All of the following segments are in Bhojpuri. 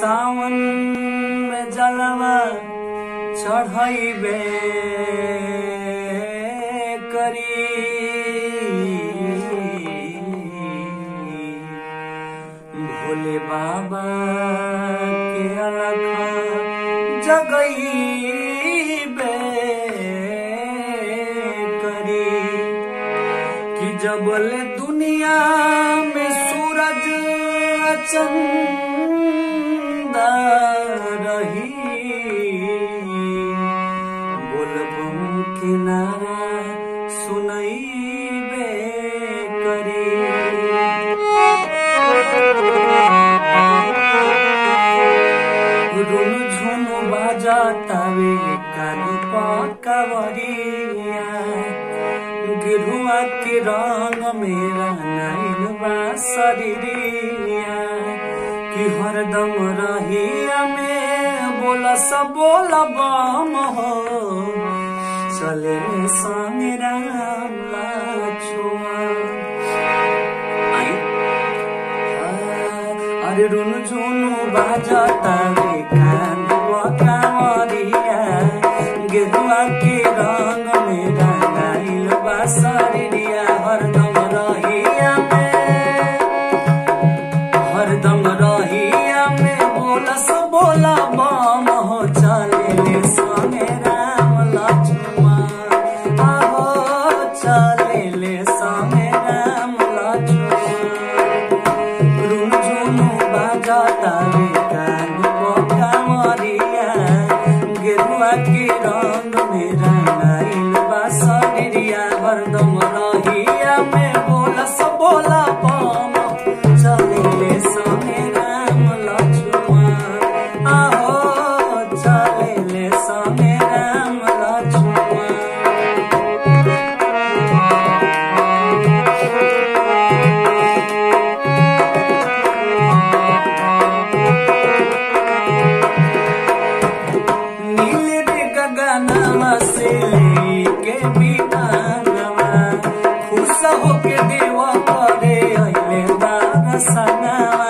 सावन में जलवा चढ़ैबे करी भोले बाबा के अलख जगैबे करी कि जबल दुनिया में सूरज चंदा रही बोलबम किनारा सुनैबे करी रुन झुन बाजा तावे कानी पकावरिया गिरुआ के रंग मेरा नाइल बा शरीरिया कि हरदम रहिया में बोला सब बोला बम हो चले संग राम लाछुआ आई अरे रुन झुनु बाजता रे कान कांवरिया गेरुआ के रंग में रंगाइल बा शरीरिया हरदम रहिया में हरदम रहिया में बोलस बोला बम हो चले ले संगे राम लक्ष्मण आहो चले ले संगे राम लक्ष्मण रुन झुनु बाजता रे कान कांवरिया गेरुआ के रंग में रंगाइल बा शरीरिया हरदम रहिया में बोलस बोला बम चले ले संगे राम लक्ष्मण आहो चले ले संगे राम लक्ष्मण नील रे गगनवा से के बिनावा खुश होके देवा करे अइले दारसनावा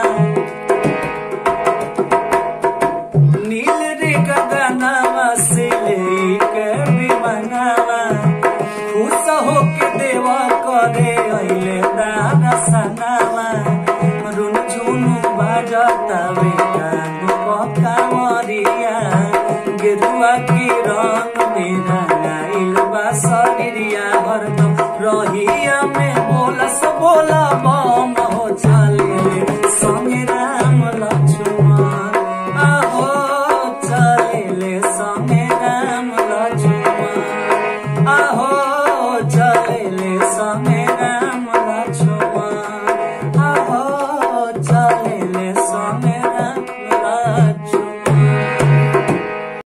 नील रे गगनवा से के बिनावा खुश होके देवा करे अइले दारसनावा रुन झुनु बाजता वे कान पकावरिया गेरुआ के रंग में रंगाइल बा शरीरिया हरदम रही